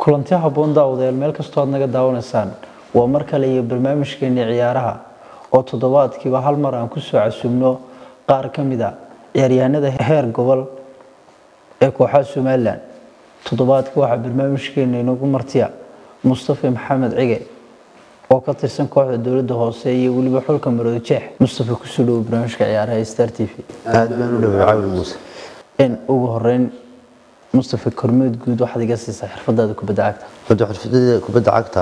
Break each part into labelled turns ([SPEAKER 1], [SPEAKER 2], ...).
[SPEAKER 1] kulanti habboon daawadayaal meel kastoo aad naga daawanaysaan waa mar kale iyo barnaamijkeennii ciyaaraha oo toddobaadkiiba hal mar aan kusoo casubno qaar ka mid a ciyaaryahanada heer gobol ee kooxaha somalilan toddobaadka waxaa barnaamijkeena inoogu martiya mustafa maxamed cige oo ka tirsan kooxda dowladda hoose iyo weliba xulka maroodo jeex mustafa kusoo dhowo barnaamijka ciyaaraha star t v
[SPEAKER 2] aad baan u dhaway cawil muuse
[SPEAKER 1] n ugu horeyn mustafa kormeed guud waxaad iga siisaa xirfadaada kubadda cagta
[SPEAKER 2] hadda xirfadada kubadda cagta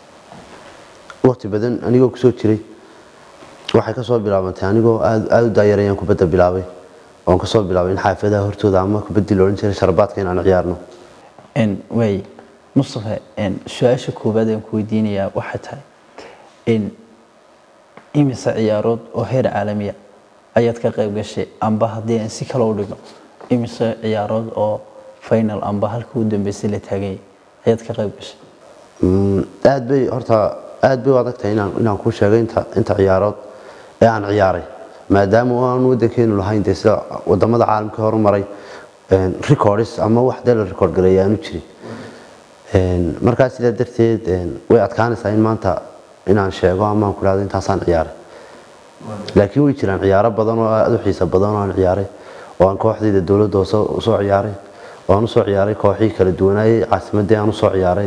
[SPEAKER 2] waqti badan anigoo kusoo jiray waxay kasoo bilaabantay anigoo aad aad u daayarayaan kubadda bilaabay oon kasoo bilaabay in xaafadaha hortooda ama kubaddii la odhan jiray sharbaadka in aan ciyaarno
[SPEAKER 1] n waay mustafa n su-aasha koowaad aan ku weydiinayaa waxay tahay in imise ciyaarood oo heer caalamiya ayaad ka qayb gashay amba haddii aan si kale u dhigno imise ciyaarood oo final amba halka u dambeysay la taaganyay ayaad ka qayb gashay
[SPEAKER 2] Mm, aad bay horta aad bay u adag tahay inaan inaan kuu sheego inta inta ciyaarood ee aan ciyaaray maadaama aan wadankeenu lahayn dee sida wadamada caalamka horumaray records ama wax dee la record gareeya aanu jirin Een, markaa sidaa darteed een, way adkaanaysaa in maanta inaan sheego ama aan ku dhahdo intaasaan ciyaaray laakiin way jiraan ciyaaro badan oo aad u xiiso badan oo aan ciyaaray oo aan kooxdayda dowladda hoose usoo ciyaaray oo aan usoo ciyaaray kooxihii kala duwanaayay caasimadii aan usoo ciyaaray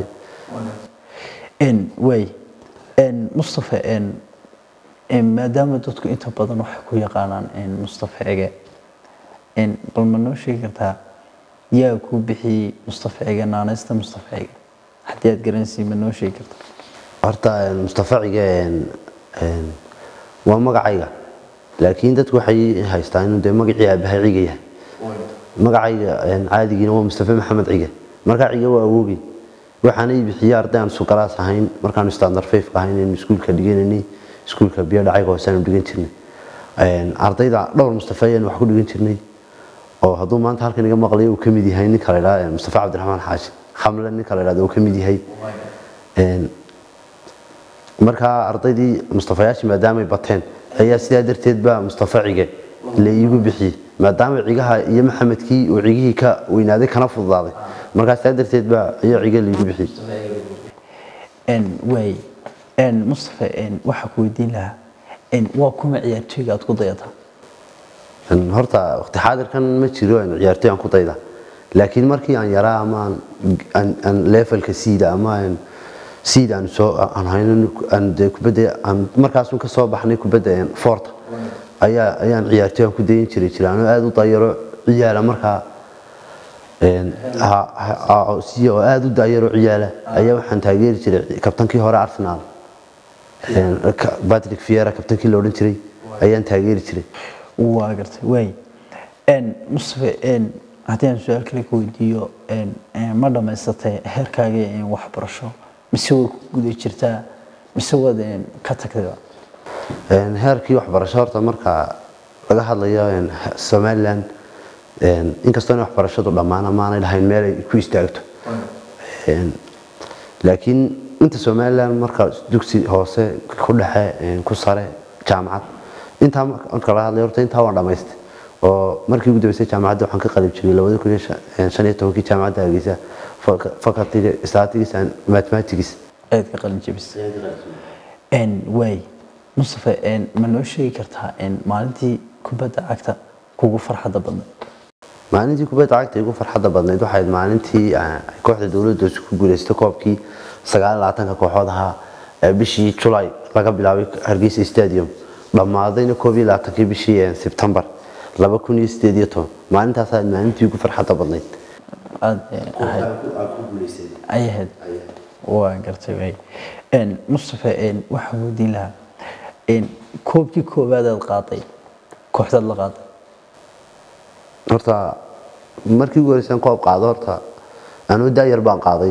[SPEAKER 1] n waay n mustafa n n maadaama dadku inta badan waxay ku yaqaanaan n mustafa ege n bal ma noo sheegi kartaa yaa kuu bixiyey mustafa ege naanaysta mustafa ege haddii aad garanaysiin ma noo sheegi kartaa
[SPEAKER 2] horta een, mustafa cige een, een, waa magacayga laakiin dadku waxay haystaan inuu dee magacii aabahay ciga yahay magacayga een, caadigiina waa mustafa maxamed cige markaa cige waa awoogay waxaana ii bixiyey arday aan sugalaas ahayn markaanu standard five ahayn in iskuulka dhigananay iskuulka biyo dhacayga hooseaanu dhigan jirnay Een, ardayda dhowr mustafa ayaan wax ku dhigan jirnay oo hadduu maanta halkan iga maqlayo uu ka mid yahay ninka la idhaha mustafa cabdiraxmaan xaashi khamle ninka la idhahdo uu ka mid yahay Een, markaa ardaydii mustafayaashii maadaamay bateen ayaa sidaa darteed baa mustafa cige la iigu bixiyey maadaama cigaha iyo maxamedkii uu cigihii ka weynaaday kana fududaaday markaa sidaa darteed baa ayaa cige laiigu bixiyey
[SPEAKER 1] n waay n mustafa n waxaa ku weydiin lahaa n waa kuma ciyaartooyga aad ku dayataa
[SPEAKER 2] Een, horta waqti xaadirkan ma jiro aan ciyaartoy aan ku dayda laakiin markii aan yaraa ama aan- aan aan levelka siida ama aan siida aan soo aan hayno aan dee kubadda aan markaasun ka soo baxnay kubadda een, foorta ayaa ayaan ciyaartoy aan ku dayin jiray jiraan oo aad u dayaro ciyaala markaa een, ha- ha- ha- si oo aad u dayaro ciyaala ayaa waxaan taageeri jiray kabtankii hore Arsenal Een, ka- Patrick Vieira kabtankii la odhan jiray ayaan taageeri jiray
[SPEAKER 1] waa gartay waay n mustafa n haddii aan su-aal kale ka weydiiyo n n ma dhammaysatay heerkaaga n waxbarasho mise way ku guda jirtaa mise waad n ka tagtayba
[SPEAKER 2] Een, heerkii waxbarasho horta marka laga hadlayo een, somalilan een, inkastoo in waxbarashadu dhammaan amaanay lahayn meel ay ku istaagto Een, laakiin inta somalilan marka dugsi hoose ku dhexe een, ku sare jaamacad intaa marka marka laga hadlayo horta intaa waan dhamaystay oo markii ugu dambeysay jaamacadda waxaan ka qalib jiray labada kun iyo shan- een, shan iyo tobankii jaamacadda hargeysa fac- facultyga statistics and mathematics
[SPEAKER 1] aad ka qalin jebisay n waay mustafa n ma noo sheegi kartaa n maalintii kubadda cagta kugu farxadda badnay
[SPEAKER 2] maalintii kubadda cagta igu farxadda badnayd waxay ahayd maalintii ah, kooxda dowladda hoose ku guuleystay koobkii sagaal iyo labaatanka kooxood ahaa ee bishii July laga bilaabay Hargeysa Stadium dhammaadayna koob iyo labaatankii bishii eh, September laba kun iyo sideed iyo toban maalintaas ahayd maalintii ugu farxadda badnayd
[SPEAKER 1] aad eh, ahayd ay ahayd waa gartay waay n mustafa n waxaan weydiin lahaa n koobkii koowaad aad qaaday kooxdaad la qaaday
[SPEAKER 2] horta markii ugu horeysay aan koob qaado horta anuu daayar baan qaaday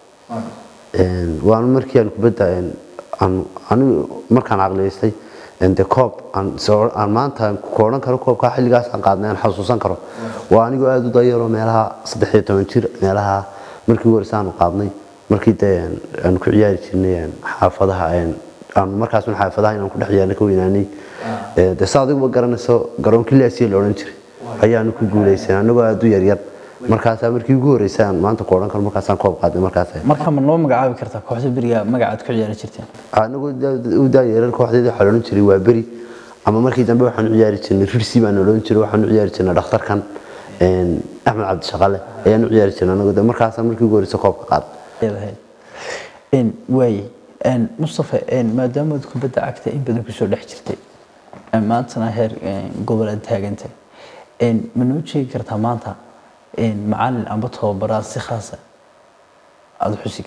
[SPEAKER 2] Een, waan markii aan kubadda een, aan anigu markaan caqliyeystay een, dee koob aan soo- aan maanta ku odhan karo koobkaa xilligaas aan qaadnay aan xasuusan karo waa anigoo aad u dayaro meelaha saddex iyo toban jir meelaha markii ugu horeysay aanu qaadnay markii dee een, aan ku ciyaari jirnay een, xaafadaha een, aan markaas un xaafadaha inaan ku dhex ciyaarnay ka weynaanay Ee, dee saa adigu ma garanayso garoonkii laasiya la odhan jiray ayaanu ku guulaysan anagoo aad u yaryar markaasaa markii ugu horreysay aan maanta ku odhan karo markaasaan koob qaadnay markaas
[SPEAKER 1] marka ma noo magacaabi kartaa kooxda beriga magacaad ku ciyaari jirteen
[SPEAKER 2] anagu u daayeeran kooxdeeda waxaa odhan jiray waa beri ama markii dambe waxaan u ciyaari jirnay rirsi baan odhan jiray waxaan u ciyaari jirnay dhakhtarkan axmed cabdishaqale ayaan u ciyaari jirnay anagu markaasaan markii ugu horreysay koobka qaad
[SPEAKER 1] leedahay waaye mustafa maadaama aad kubadda cagta in badan kusoo dhex jirtay maantana heer gobol aad taagantay ma noo sheegi kartaa maanta macalin amba tababaraad si khaasa aada u xusi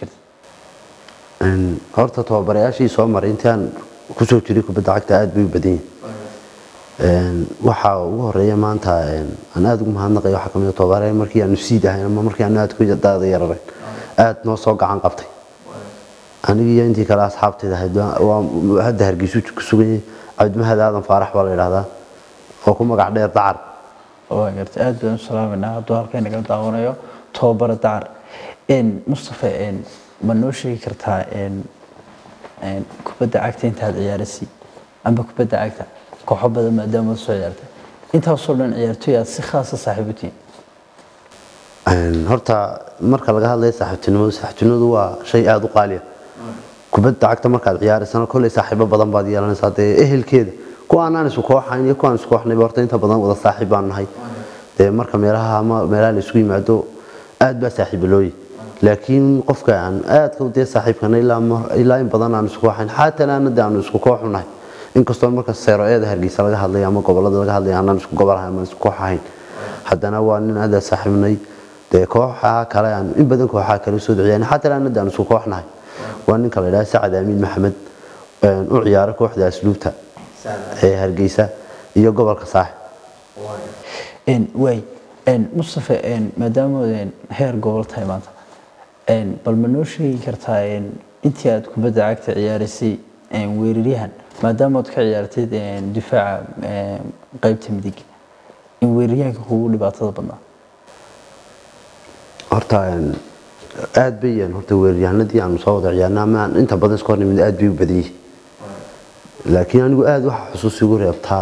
[SPEAKER 1] kartid
[SPEAKER 2] horta tababarayaashii soo maray intii aan kusoo jiray kubadda cagta aad bay u badan yihiin waxaa ugu horeeya maanta aan aada ugu mahadnaqay waxaa kamid tababaraya markii aanu siid ahayn ama markii aanu aad ku daada yararayn aada noo soo gacan qabtay anigii iyo intii kale asxaabteeda ahayd waa hadda hargeysu ku sugan yahay cabdimahad aadan faarax baa la yidhahdaa oo ku magac dheer dacar
[SPEAKER 1] waa gartay aad baan u salaamanaa hadduu halkan naga daawanayo tababara dacar mustafa ma noo sheegi kartaa kubadda cagta intaad ciyaarasi amba kubadda cagta kooxo badan maadaama soo ciyaartay intaasoo dhan ciyaartoy aad si khaasa saaxiib u tihiin
[SPEAKER 2] horta marka laga hadlayo saaxiibtinimadu saaxiibtinimadu waa shay aada u qaaliya kubadda cagta markaad ciyaaraysana kolley saaxiibo badan baad yeelanaysaa dee ehelkeeda kuwa aanaan isu kooxayn iyo kuwaan isu kooxnayba horta inta badan wada saaxiib baan nahay dee marka meelaha ama meelaha la isugu yimaado aad baa saaxiiba looyi laakiin qofka aan aadka dee saaxiibkana ilaa in badan aan isku kooxayn xaatan aana dee aanu isku kooxu nahay inkastoo marka seero-eeda hargeysa laga hadlay ama gobolada laga hadlay aanaan isku gobol ahayn ama isku koox ahayn haddana waa nin aada saaxiibnay dee kooxaha kale aan in badan kooxaha kale soo duciyaan xataa aana dee aan isku koox nahay waa ninka la yidhaha sacad amiin maxamed u ciyaara kooxda asluubta ee hargeysa iyo gobolka saaxib
[SPEAKER 1] waay mustafa maadaama heer gobol tahay maanta bal ma noo sheegi kartaa intii aad kubadda cagta ciyaaraysay weeraryahan maadaama aad ka ciyaartid difaaca qeybta midig in weeraryahanka kugu dhibaatada badnaa
[SPEAKER 2] horta aad bay horta weeraryahanadii aanu soo wada ciyaarna ama aan inta badan iska hornimid aad bay u badan yihiin laakiin anigu aada waxa xusuus igu reebtaa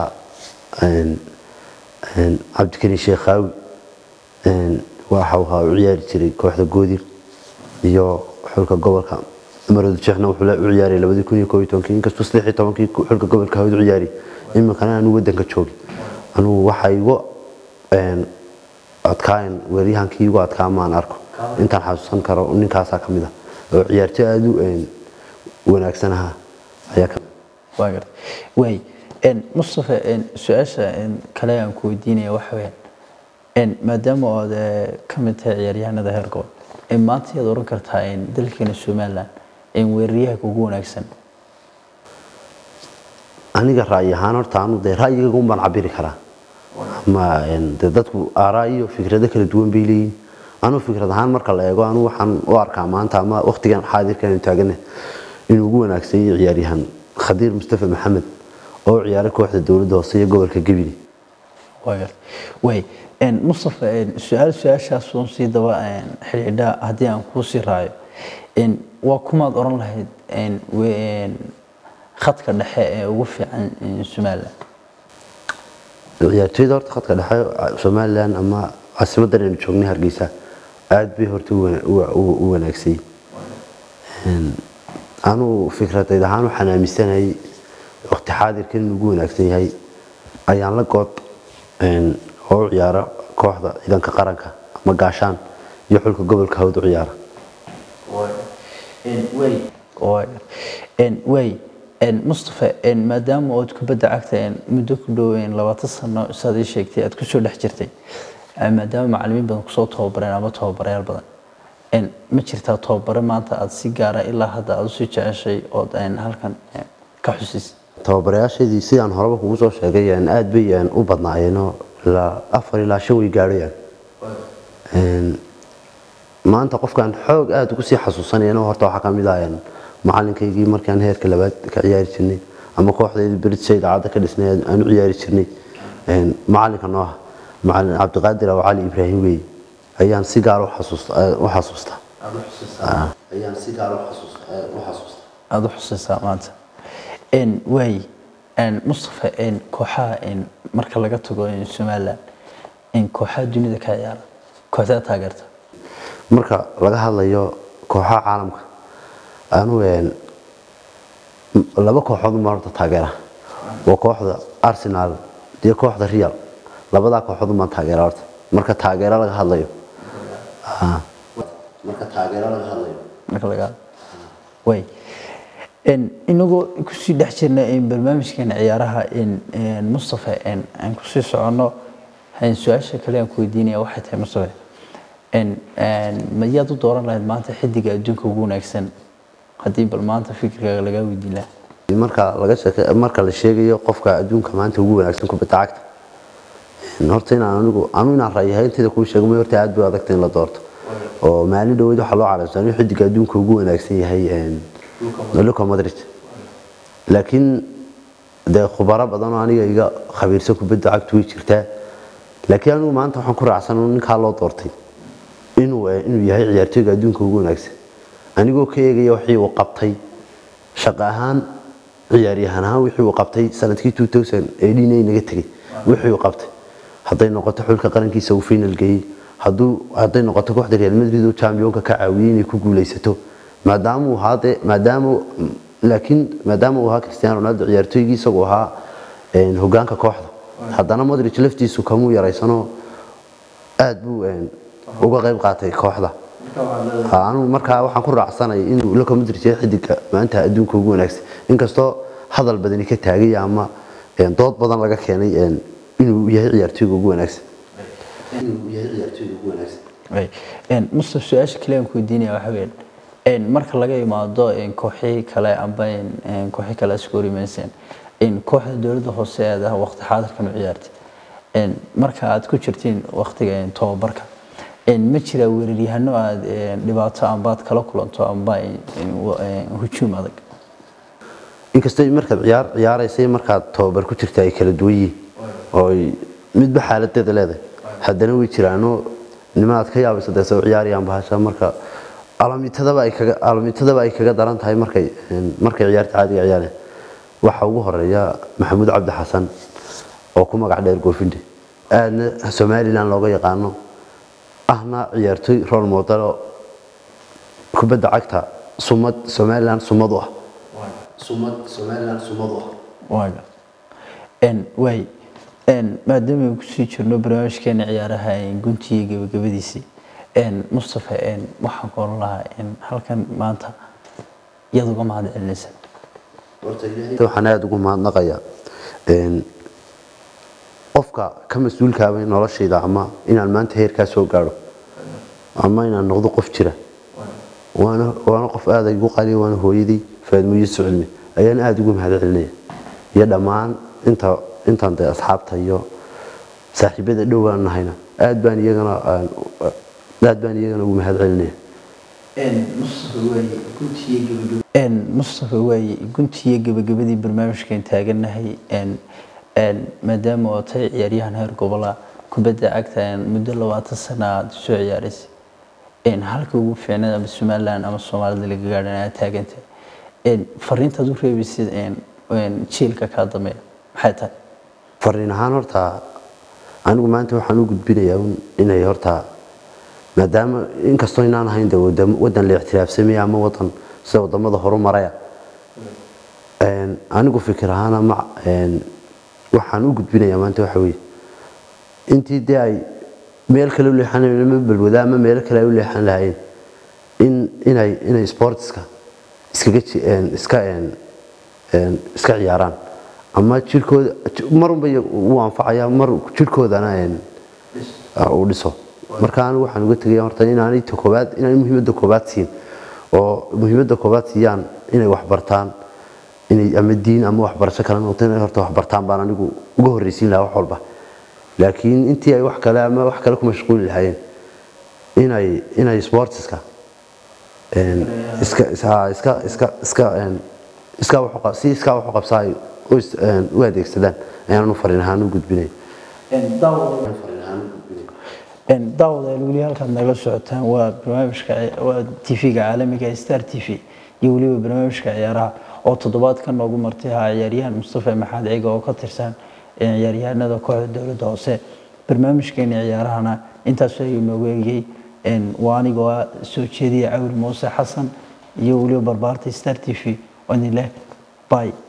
[SPEAKER 2] cabdikariin sheekhaawi waxa uu u ciyaari jiray kooxda goodir iyo xulka gobolka maradu sheekhna wuxuu u ciyaarayay labadii kun iyo koob iyo tobankii inkastoo saddex iyo tobankii xulka gobolka hawd u ciyaarayay iminkana aanu wadanka joogin anugu waxa igu adkaayan weeryahankii igu adkaa maan arko intaan xasuusan karo ninkaasaa ka mid ah oo ciyaartoy aada u wanaagsan ahaa ayaa ka
[SPEAKER 1] waa gartay waay mustafa su-aasha kale aan ku weydiinaya waxa weyaan maadaama ood ka mid tahay ciyaaryahanada heer gobol maanta yaad oran kartaa dalkeena somaliland weeraryahanka ugu wanaagsan
[SPEAKER 2] aniga ra'yi ahaan horta anu dee ra'yigayga un baan cabiri karaa ma de dadku aaraa iyo fikrado kala duwan bay leeyihin anuu fikrad ahaan marka la eego anu waxaan u arkaa maanta ama waqtigan xaadirkan aynu taagana inuu ugu wanaagsan yahay ciyaaryahan khadiir mustafa maxamed oo ciyaara kooxda dowladda hoose iyo gobolka gebile
[SPEAKER 1] way mustafa su-aal su-aashaas uun sii daba xidhiidha haddii aan kuu sii raayo waa kumaad oran lahayd khadka dhexe ee ugu fiican somaliland
[SPEAKER 2] ciyaartoyda horta khadka dhexe somaliland ama caasimadan aynu joognay hargeysa aad bay horta u wanaagsay anuu fikradeyd ahaan waxaan aaminsanahay waqti xaadirkan inuu ugu wanaagsan yahay ayaan la good oo u ciyaara kooxda ciidanka qaranka ama gaashaan iyo xulka gobolka hawd u ciyaara
[SPEAKER 1] way mustafa maadaama ood kubadda cagta muddo ku dhow labaatan sano saad ii sheegtay aad kusoo dhex jirtay maadaama macalimiin badan kusoo tababareen ama tababarayaal badan ma jirtaa tababare maanta aad si gaara ilaa hadda aad usii jeceshay ood halkan ka xusis
[SPEAKER 2] tababarayaashaydii sidaan horeba kugu soo sheegay aad bay u badnaayeenoo ilaa afar ilaa shan way gaadhayaan maanta qofkaan xoog aada ugu sii xasuusanayana horta waxaa ka mid ah macalinkaygii markaan heerka labaad ka ciyaari jirnay ama kooxdayda beridshay idaacadda ka dhisnay aan u ciyaari jirnay macalinka nooha macalin cabdiqaadir aw cali ibraahim weeye ayaan si gaar u xasuustaa ayaan si gaar u xasuustaa
[SPEAKER 1] aada u xusiisaa maanta waay mustafa kooxaha marka laga tago somaliland kooxaha dunida ka ciyaara kooxdaa taageerta
[SPEAKER 2] marka laga hadlayo kooxaha caalamka anu een, m- laba kooxood uma horta taageera waa kooxda arsenal iyo kooxda real labadaa kooxood umaan taageera horta marka taageero laga hadlayo Ah. marka taageero laga hadlayo
[SPEAKER 1] marka laga way en inagoo kusii dhex jirna in barnaamijkeena ciyaaraha in en mustafa en aan kusii soconno hayn su-aasha kale aan ku weydiinaya waxay tahay mustafa en en ma yaad u dooran lahayd maanta xidiga adduunka ugu wanaagsan haddii bal maanta fikirkaaga lagaa weydiin lahaa
[SPEAKER 2] marka laga sheeke marka la sheegayo qofka adduunka maanta ugu wanaagsan kubadda cagta een, horta inaan anigu anu inaan ra'yahay inteeda kuu sheego may horta aad bay u adagta in la doorto oo maalin dhaweyd waxaa loo calaamsan inuu xidiga adduunka ugu wanaagsan yahay een, Luka Modric laakiin dee khubaro badan oo aniga iga khabiirsan kubadda cagtu way jirtaa laakiin anigu maanta waxaan ku raacsan in ninkaa loo doortay inuu eh, inuu yahay ciyaartooyga adduunka ugu wanaagsan anigoo ka eegaya wixii uu qabtay shaqo ahaan ciyaaryahan ahaan wixii uu qabtay sanadkii 2018 ay naga tegay wixii uu qabtay hadday noqoto xulka qarankiisa uu final geeyey hadduu hadday noqoto kooxda Real Madrid oo championka ka caawiyay inay ku guuleysato maadaama uu haade maadaama laakiin maadaama uu ahaa Cristiano Ronaldo ciyaartooygii isagoo ahaa een, hogaanka kooxda haddana Modric laftiisu kamuu yaraysano aad buu een, uga qayb qaatay kooxda anu markaa waxaan ku raacsanay inuu Luka Modric yahay xidiga maanta adduunka ugu wanaagsan inkastoo hadal badani ka taagay ama een, dood badan laga keenay een, inuu yahay ciyaartooyga ugu wanaagsan inuu yahay ciyaartooyga ugu wanaagsan
[SPEAKER 1] Way. En Mustafa su-aasha kale aan ku weydiinaya waxa weeyaan en marka laga imaado en kooxihii kale amba en en kooxihii kale isku horimayseen in kooxda dowladda hoose aad ah waqti xaadirkan u ciyaartay en marka aad ku jirtiin waqtiga en tababarka en ma jira weeraryahano aad en dhibaato amba aad kala kulanto amba en en wa- en hujuum adag
[SPEAKER 2] inkastoo markaad ciyaar ciyaaraysay markaad tababar ku jirta ay kala duwan yihiin oo ay midba xaaladeeda leedahay haddana way jiraano nimaad ka yaabaysa dee soo ciyaarayaan bahasha marka alamitadaba ay kaga alamitadaba ay kaga daran tahay markay een, markay ciyaarta caadiga ciyaarayaan waxa ugu horeeya maxamuud cabdi xasan oo ku magac dheer goofinde aadna somaliland looga yaqaano ahna ciyaartooy role model oo kubadda cagta sumad somaliland sumad u ah sumad somaliland sumad u ah
[SPEAKER 1] waaga en way en maadaama aan kusii jirno barnaamijkeena ciyaaraha en guntiga gabagabadiisii en mustafa en waxaan ku oran lahaa en halkan maanta iyad uga mahad celinaysa
[SPEAKER 2] waxaan aada ugu mahadnaqayaa een, qofka ka mas-uulkaaba noloshayda ama inaan maanta heerkaa soo gaadho ama inaan noqdo qof jira waana waana qof aada igu qaliya waana hooyadii faadmo yuusuf cilmi ayaan aada ugu mahad celinaya iyo dhammaan inta intaan dee asxaabta iyo saaxiibada dhowaan nahayna aad baan iyagana aan- aad baan iyagana ugu mahad celinaya
[SPEAKER 1] mustafa waaye guntiyo gabagabadii barnaamijkan taagannahay en en maadaama oo tahay ciyaaryahan heer gobola kubadda cagta en muddo labaatan sana aad soo ciyaaraysay en halka ugu fiicnad ama somaliland ama soomaalida laga gaadhan aad taagantay en fariintaad u reebaysid en en jiilka kaa dambeeya maxay tahay
[SPEAKER 2] fariin ahaan horta anigu maanta waxaan u gudbinayaa un inay horta maadaama inkastoo inaan ahayn de wadam- wadan la ictiraafsamaya ama wadan sida wadamada horumaraya een, anigu fikir ahaan ama een, waxaan u gudbinayaa maanta waxa weeye intii dee ay meel kale u leexan ama balwada ama meelo kale ay u leexan lahaayeen in inay inay sportska iskaga ji- een, iska een, een, iska ciyaaraan ama jirkooda marunba uu anfacaya mar jirkoodana een, uu dhiso marka anigu waxaan uga tegaya horta inaanay ta koobaad inay muhiimadda koobaad siin oo muhiimadda koobaad siiyaan inay wax bartaan inay ama diin ama waxbarasho kale noqoto inay horta wax bartaan baan anigu uga horreysiin lahaa wax walba laakiin intii ay wax kale ama wax kale ku mashquuli lahaayeen inay inay sportska een, iska iska iska iska iska een, iska wax u qab- si iska wax u qabsaa ay u is- een, u adeegsadaan ayaan u fariin ahaan u gudbinaya
[SPEAKER 1] En daawadayaal weli halkaad nagala socotaan waa barnaamijka waa tv-ga caalamiga ee star t v iyo weliba barnaamijka ciyaaraha oo toddobaadkan noogu martay ahaa ciyaaryahan mustafa maxamed ciga oo ka tirsan ciyaaryahanada kooxda dowladda hoose barnaamijkeena ciyaarahana intaas ayuu noogu eegayey waa anigoo ah soo jeediya cawil muuse xasan iyo weliba barbaarta star t v oo idin leh bye